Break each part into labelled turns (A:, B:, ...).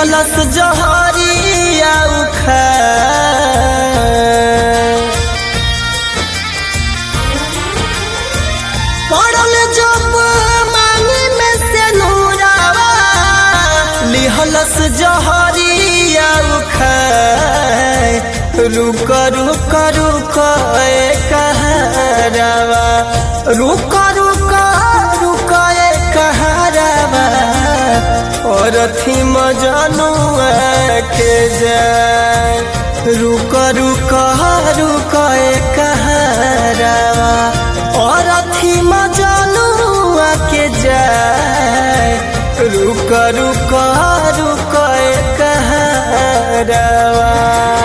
A: लिहलस जहरिया उखा पड़ल जब मांगी में से नूरावा लिहलस जहरिया उखा रुक रुक रुक ए कहरावा रुक रुक रुक ए कहरावा और थी मजनुआ के जाए रुक रुक रुक ए कहरावा और थी मजनुआ के जाए रुक रुक रुक ए कहरावा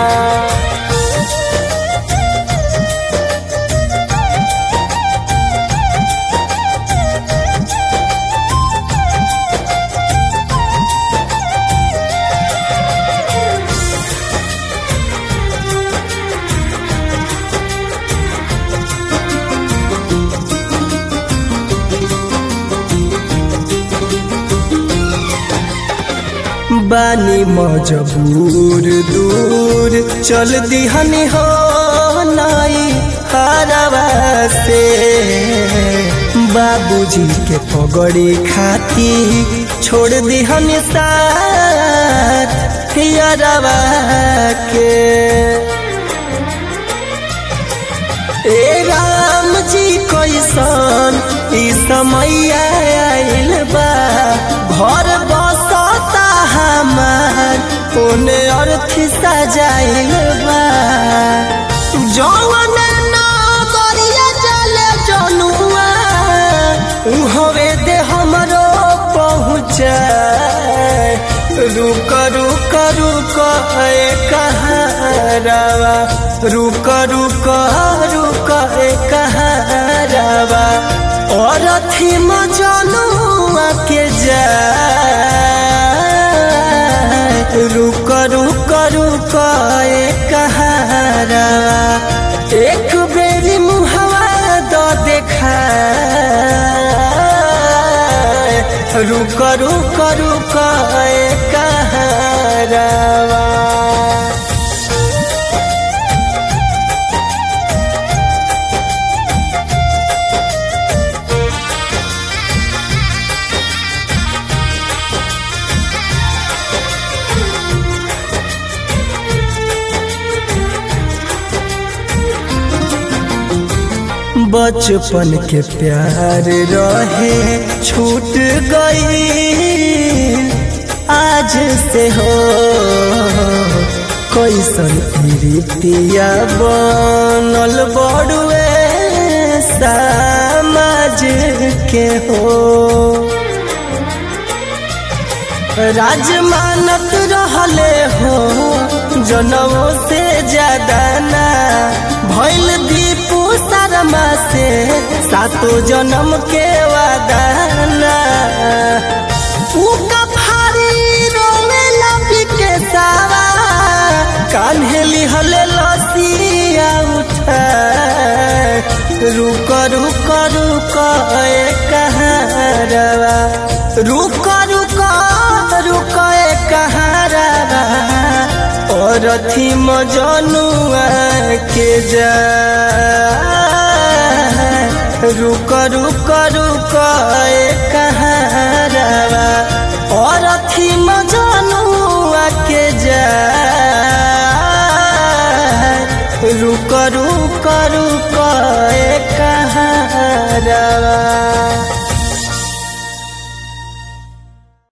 A: बानी मजबूर दूर चल दिहनी हो नाई हरवा से बाबूजी के पगड़ी खाती छोड़ दिहनी साथ हियरवा के ए राम जी कैसन ई समय आइल बा घर बसता हमार ओने अर्थी सजाइल बा जौन नगरिया चले जनुआ उहवे दे हमरो पहुँचा रुक रुक रुक ए कहरावा रुक रुक रुक ए कहरावा और थी मजनुआ के जा रुक रुक रुक ए कहरावा एक बेरी मुहवा द देखा रुक रुक रुक ए कहरावा बचपन के प्यार रहे छूट गई आज से हो कैसन रीतिया बनल बड़ुए समाज के हो राज मानत रहले हो जनमों से ज्यादा ना भैल दीपू शर्मा से सातो जन्म के वादाना उका फारी रोवे लपी के सावा कान्हे लिहले लसिया उठा रुक रुक रुक ए कहरवा रुक रुक रुक ए कहरवा और थी मजनुआ के जा रुक रुक रुक ए कहरवा और थी मजनुआ के जा रुक रुक रुक ए कहरवा